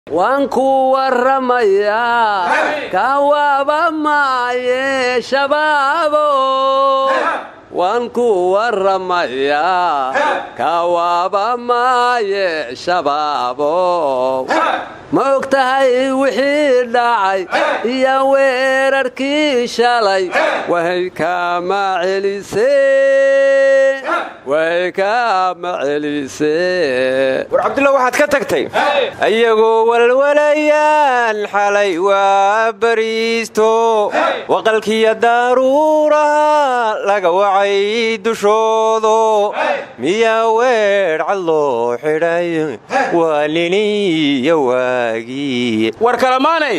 waan ku warramayaa kawaaba maaye shabaabo waan ku warramayaa kawaaba maaye shabaabo ma og tahay wixii dhacay iyo weerarkii shalay way kama celisee way kama celisee war cabdulla waxaad ka tagtay ayagoo walwalayaan xalay waa bariisto waqalkiyo daruuraha laga wacay dushoodo miyaa weedhcad loo xidhay waa liliyo waagii war kalamaanay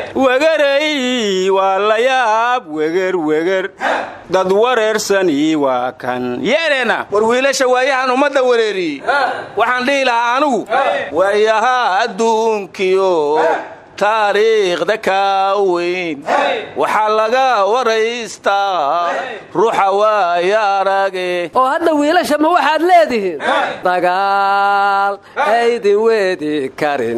wegarey waa la yaab weger weger dad wareersani waa kan yeedheena war wiilasha waayahan ummadda wareeriyey waxaan dhihi lahaa anugu waayahaa adduunkiyo taariikhda kaa weyn waxaa laga waraystaa ruuxa waaya arage oo hadda wiilasha ma waxaad leedihiin dagaal aydin weedi karin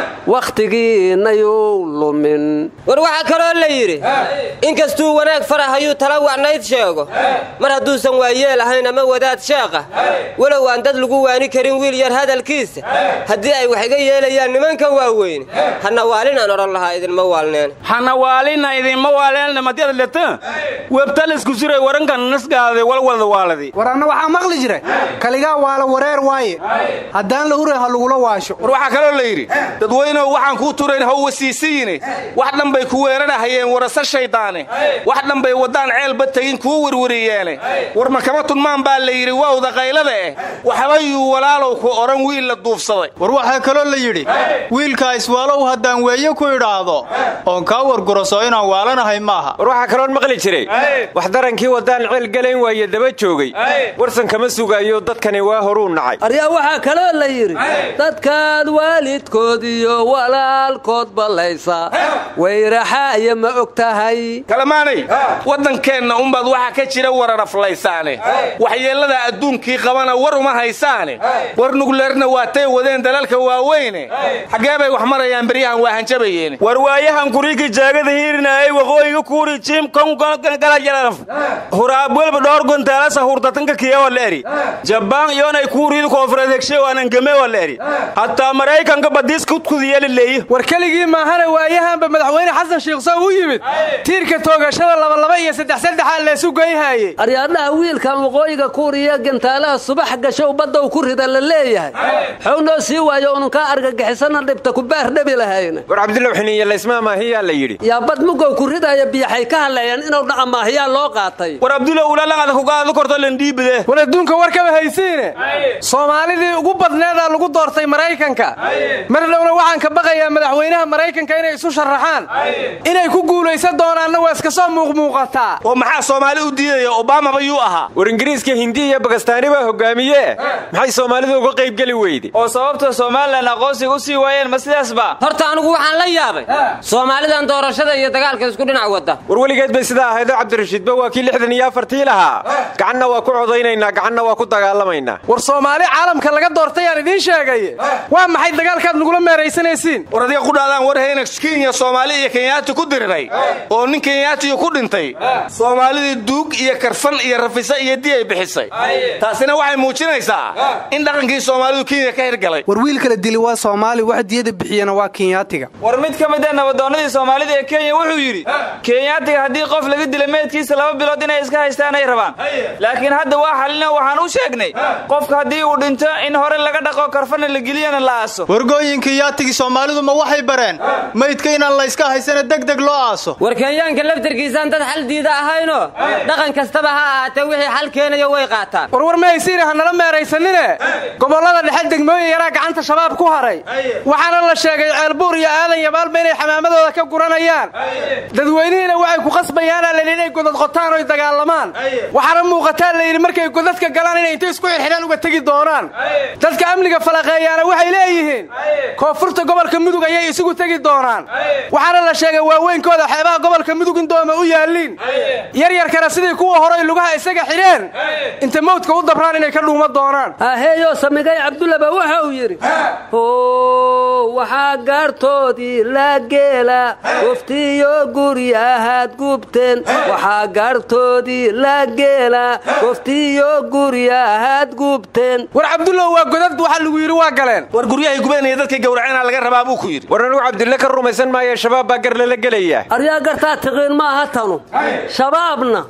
wakhtigiinayuu lumin war waxaa kaloo la yidhi inkastuu wanaag farahayuu tala wacnayd sheego mar hadduusan waayeel ahayn ama wadaad sheeqa walow aan dad lagu waani karin wiil yar hadalkiisa haddii ay wax iga yeelayaan nimanka waaweyn hana waalin aan odhan lahaa idinma waalneen hanawaalina idinma waaleenna madyada leta webtalisku siray warankan nasgaade walwalda waaladi war anna waxaa maqli jira kaligaa waala wareer waaye haddaan la huray ha lagula waasho war waxaa kaloo la yidhi dadweynehu waxaan kuu turayn how wasiisiyine wax dhan bay ku weeranahayeen warasa shayddaane wax dhan bay waddaan ceelba tegin kuu werwariyeene war makama tunmaan baa la yidhi wawda qaylada eh waxbayuu walaalow ku odhan wiil la duufsaday war waxaa kaloo la yidhi wiilkaa iswaalow haddaan weeye ku idhaahdo oon kaa warguraso inaan waalanahay maaha war waxaa kaloon maqli jiray wax darankii waddaan ceel galayn waaye daba joogay warsan kama sugaayo dadkani waa horuu nacay aryaa waxaa kaloo la yidhi dadkaad waalidkood iyo walaalkood ballaysa wayraxaaya ma og tahay kalamaanay waddankeenna unbaad waxaa ka jira wararaflaysaane waxyeellada adduunkii qabana war uma haysaane war nugleerna waatay wadeen dalalka waaweyne xaggee bay wax marayaan beryahan waa hanjabayeen war waayahan kuriigi jaagada hiirinaayay waqooyiga kuuri jiim kongalajalaaf huraab welba dhowr gontaalasa hurtatanka kiyawa leeri jabaan iyoonay kuuriida koonfureed hegsheewaanan gameewa leeri hataa maraykanka badiis kudkudiyalileeyi war keligii maahana waayahanba madaxweyne xasan sheekh sow u yimid tiirka toogashada labalaba iyo saddex saddexaa leesu goyhaayey aryaadhaha wiilkan waqooyiga kuuriya gantaalaha subax gashow baddow ku rida la leeyahay xow noo sii waayo ununkaa argagixisana dhibta ku baar dhabi lahayna war cabdulla xiniiyo laysmaa maahiyaa la yidhi yaa bad mugow ku ridaya biyaxay ka hadleeyaan inuu dhaca maahiyaa loo qaatay war abdulla ulaalangada kugaada korto landhiibide war adduunka war kama haysiine soomaalidii ugu badneedaa lagu doortay maraykanka mar dhowna waxaan ka baqayaa madaxweynaha maraykanka inay isu sharaxaan inay ku guulaysan doonaanna waa iska soo muuqmuuqataa oo maxaa soomaali u diidaya obamaba yuu ahaa war ingiriiska hindi iyo bagastaani baa hogaamiye maxay soomaalidu uga qaybgeli weyde oo sababta somalilan aqoonsiga u sii waayeen ma sidaasba horta anugu waxaan la yaabay soomaalidan doorashada iyo dagaalka isku dhinac wadda war weligeed bay sidaa ahaydoo cabdirashiidba waa kii lixdan iyo afartii lahaa gacanna waa ku codaynaynaa gacanna waa ku dagaalamaynaa war soomaali caalamka laga doortay aan idiin sheegay waa maxay dagaalkaad nagula meeraysanaysiin war adiga ku dhaadaan war hayna kenya soomaali iyo kenyaati ku diriray oo nin kenyaatiyu ku dhintay soomaalidii duug iyo karfan iyo rafisa iyo di ay bixisay taasina waxay muujinaysaa in dhaqankii soomaalidu kenya ka hirgalay war wiil kala dili waa soomaali wax diyada bixiyana waa kenyaatiga war mid ka mid a nabadoonnadii soomaalida ee kenya wuxuu yidhi kenyaatiga haddii qof laga dila meydkiisa laba bilood inay iska haystaan ay rabaan laakiin hadda waa xalina waxaan u sheegnay qofka haddii uu dhinto in hore laga dhaqo karfana la geliyana la aaso wargooyinkii yaatigii soomaalidu ma waxay bareen maydka inaan layska haysana degdeg loo aaso war kenyaanka laftarkiisaan dad xal diida ahaynoo dhaqan kastaba ha ahaatee wixii xal keenayo way qaataan warwar ma haysiina hanala meeraysanine gobollada dhexe degmooyin yaraa gacanta shabaab ku haray waxaana la sheegay ceelbuur iyo aadan yabaalba inay xamaamadooda ka guranayaan dadweynihiina waxay ku qasbayaanaa layidhi inay godad qotaan oy dagaalamaan waxaana muuqataa layidhi markay godadka galaan inay intay isku xidxidhaan uga tegi doonaan dadka amniga falaqeeyaana waxay leeyihiin koonfurta xarunta gobolka mudug ayay isugu tegi doonaan waxaana la sheegay waaweynkooda xeebaha gobolka mudug in dooma u yaalliin yaryarkana sidii kuwa horay lugaha isaga xidheen inta mawdka u dabraan inay ka dhuuma doonaan haheeyo samigay cabdullaba waxa uu yidhi how waxaa gaartoodii la geela goftiyo guryahaad gubteen waxaa gaartoodii la geela goftiyo guryahaad gubteen war cabdullow waa godad waxa lagu yidhi waa galeen war guryahay gubanaya dadkay gowraceenaa laga rabaa buu ku yidhi war anugu cabdille ka rumaysan maayo shabaab baa gar lala gelaya aryaa gartaa tiqiin maaha tanu shabaabna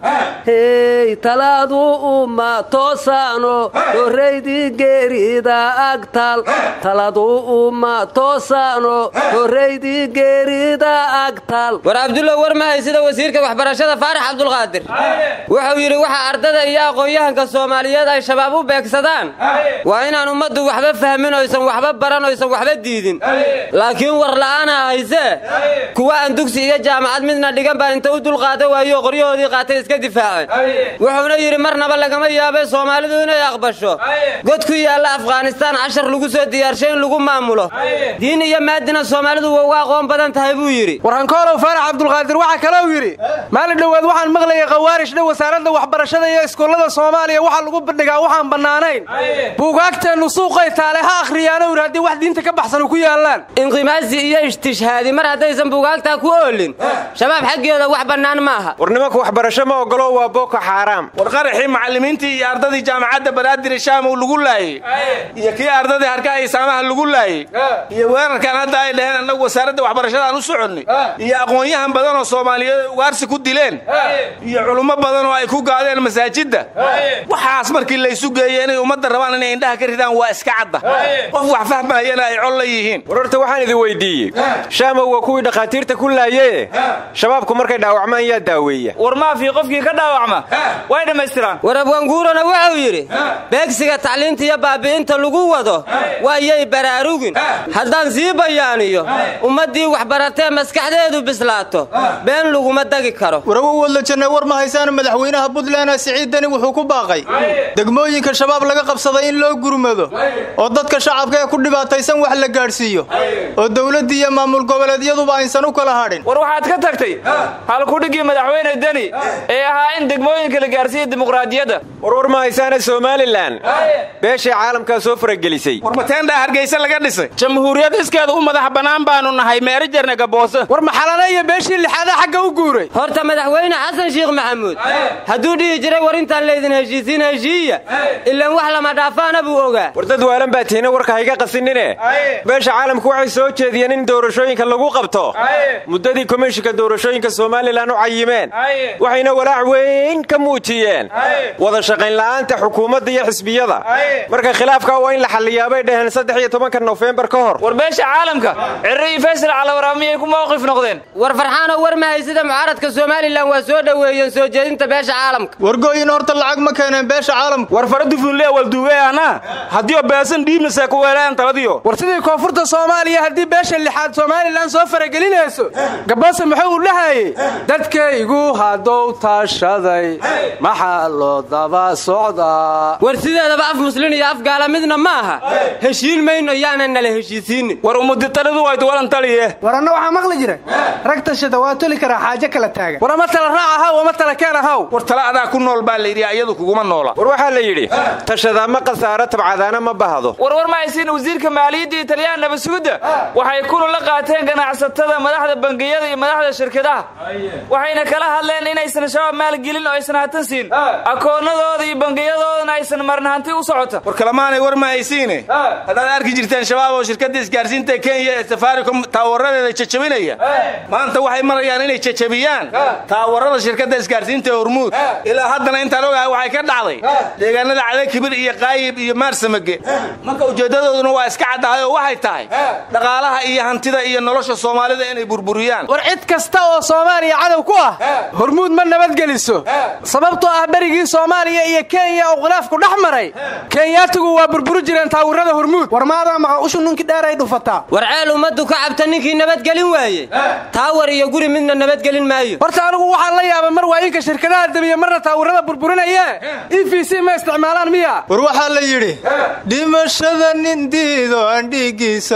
hey talaadu uma toosaano horraydii geerida agtal taladu uma toosaano horraydii geerida agtal war cabdullow war mahay sida wasiirka waxbarashada faarax cabdulqaadir wuxuu yidhi waxa ardada iyo aqoon-yahanka soomaaliyeed ay shabaab u beegsadaan waa inaan ummaddu waxba fahmin oysan waxba baran oysan waxba diidin laakiin war la'aana haysee kuwa aan dugsi iyo jaamacad midna dhigan baa inta u dulqaada waayo qoryahoodii qaatay iska difaaceen wuxuuna yidhi marnaba lagama yaabay soomaalidu inay aqbasho god ku yaalla afghanistaan cashar lagu soo diyaarshay in lagu maamulo diin iyo maadina soomaalidu waa uga aqoon badan tahay buu yidhi warhankoolow faarax cabdulqaadir waxaa kalou yidhi maalin dhowaad waxaan maqlayay khawaarish dhow wasaaradda waxbarashada iyo iskuullada soomaaliya waxaa lagu bandhigaa waxaan bannaanayn buugaagteennu suuqay taale ha akhriyaano yidhi haddii wax diinta ka baxsan ku yaallaan inqimaasi iyo istishhaadi mar haddaysan buugaagtaa ku oolin shabaab xaggeeda wax bannaan maaha war nimanka waxbarasho ma ogolo waa booko xaaraam war qaraxii macallimiintii iyo ardadii jaamacadda banaadir shaamow lagu laayey iyo kii ardadii harkaha isaamaha lagu laayey iyo weerarkan hadda ay dhaheen annagu wasaaradda waxbarashadaan u soconnay iyo aqoon-yahan badan oo soomaaliyeed ugaarsi ku dileen iyo culummo badan oo ay ku gaadeen masaajidda waxaas markii laysu geeyey inay ummadda rabaan inay indhaha ka ridaan waa iska cadda qof wax fahmayana ay col la yihiin war horta waxaan idin weyddiiyey shaamow waa kuwii dhakhaatiirta ku laayee shabaabku markay dhaawacmaan yaa daaweeya war maafii qofkii ka dhaawacma way dhammaystiraan war abwaanguurana wuxuu yidhi beegsiga tacliinta iyo baabi'inta lagu wado waayay baraarugin haddaan sii bayaaniyo ummaddii waxbaratee maskaxdeedu bislaato been laguma dagi karo warawo wadla janne war ma haysaan madaxweynaha puntland siciid deni wuxuu ku baaqay degmooyinka shabaab laga qabsaday in loo gurmado oo dadka shacabka ee ku dhibaataysan wax la gaadhsiiyo oo dowladdii iyo maamul goboleedyaduba aysan u kala hadhin war waxaad ka tagtay halkudhiggii madaxweyne deni ee ahaa in degmooyinka la gaarsiiya dimuqraadiyadda war war ma haysaana somalilan beeshay caalamkaa soo faragelisay war mateendhaa hargeysa laga dhisay jamhuuriyad iskeeda u madax bannaan baanu nahay meerijarna gaboose war maxalana iyo beeshii lixaada xagga u guuray horta madaxweyne xasan sheekh maxamuud hadduu dhihi jiray war intaan laydin heshiisiin heshiiya ilaan wax lama dhaafaana buu ogaa war dad waalan baa tiina warka hayga qasinine beesha caalamku waxay soo jeediyeen in doorashooyinka lagu qabto muddadii komishinka doorashooyinka somalilan u cayimeen waxayna walaac weyn ka muujiyeen wada shaqayn la'aanta xukuumadda iyo xisbiyada marka khilaafka waa in la xalliyaabay dhaheen saddex iyo tobanka nofembar ka hor war beesha caalamka cirro iyo faysal calawaraamiyay ku mawqif noqdeen war farxaanoo war mahay sida mucaaradka somalilan waa soo dhoweeyeen soo jeedinta beesha caalamka wargooyin horta lacag ma keeneen beesha caalamka war faradufunle walduugeana haddiyo beesan dhiibnase ku weelaan taladiyo war sidii koonfurta soomaaliya haddii beesha lixaad somalilan soo faragelinayso gaboose muxuu u dhahayey dadkaygu haddou taashaday maxaa loo daba socdaa war sideedaba af muslin iyo af gaala midna ma aha heshiin mayno yaanan nala heshiisiinin war umuditalidu waydu walan taliye war anna waxaa maqli jira rag tashada waa toli karaa xaajo kala taagan war ama tala raac ahaw ama tala keen ahaw war tala adaa ku nool baa layidhi iyadu kuguma noola war waxaa la yidhi tashadaa ma khasaaro tabcadaana ma bahdo war war ma haysiin wasiirka maaliyadda iyo taliyaan nabasugudda waxay kulan la qaateen ganacsatada madaxda bangiyada iyo madaxda shirkadaha waxayna kala hadleen inaysan shabaab maalgelin oo aysan hatan siin akoonnadooda iyo bangiyadoodana aysan marin hanti u socota war kalemaanay war ma haysiine haddaad arki jirteen shabaab oo shirkadda isgaarsiinta kenya ee safaricom taawaradeeda jajabinaya maanta waxay marayaan inay jajabiyaan taawarada shirkadda isgaarsiinta ee hormuud ilaa haddana intaan ogahay waxay ka dhacday deegaanada cadakibir iyo qaayib iyo maarsamage marka ujeeddadooduna waa iska caddahay oo waxay tahay dhaqaalaha iyo hantida iyo nolosha soomaalida inay burburiyaan war cid kasta oo soomaaliya cadow ku ah hormuud ma nabadgeliso sababtoo ah berigii soomaaliya iyo kenya oo khilaafku dhex maray kenyaatigu waa burburi jireen taawirada hormuud war maadaa maqa ushu ninkii dheeray dhufataa war ceel ummaddu ka cabta ninkii nabadgelin waaye taawar iyo guri midna nabadgelin maayo horta anigu waxaan la yaabay mar waayinka shirkadaha debiye marna taawirada burburinayee e v c ma isticmaalaan miya war waxaa la yidhi dhimashada nin diido aan dhiiggiisa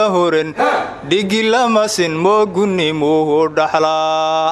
horen dhigi lamasin moogunnimuhu dhaxlaa